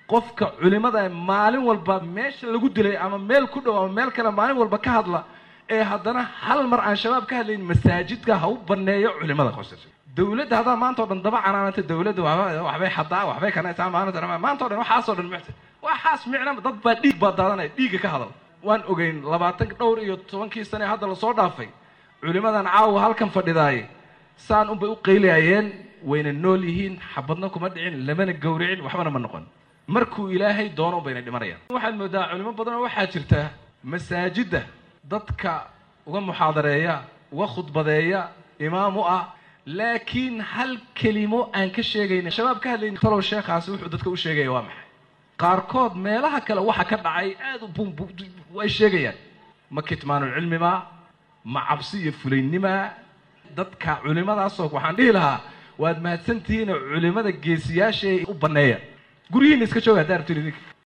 qofka culimada maalin walba meesha lagu dilay ama meel ku dhow ama meel kale maalin walba ka hadla ee haddana hal mar aan shabaab ka hadlayn masaajidka ha u baneeyo culimada qosas dawladda haddaa maanta o dhan daba canaanata dawladda waxbay xadaa waxbay kanaysaa maanta maanta o dhan waxaasoo dhan mixta waxaas micna dad baa dhiig baa daadanaya dhiigga ka hadal waan ogeyn labaatan dhowr iyo tobankii sane hadda lasoo dhaafay culimadan caawa halkan fadhidaaye saan unbay u qaylayayeen wayna nool yihiin xabadna kuma dhicin lamana gowricin waxbana ma noqon markuu ilaahay doono bayna dhimanayaan waxaad moodaa culimo badanoo waxaa jirta masaajidda dadka uga muxaadareeya uga khudbadeeya imaam u ah laakiin hal kelimo aan ka sheegayna shabaab ka hadlayni talow sheekhaasi wuxuu dadka u sheegaya waa maxay qaarkood meelaha kale waxa ka dhacay aad u bum way sheegayaan ma kitmaanulcilmima ma cabsi iyo fulaynima dadka culimadaasoo waxaan dhihi lahaa waad mahadsantihiinoo culimada geesiyaasha u banneeya guryihiina iska jooga haddaa rabtid idinka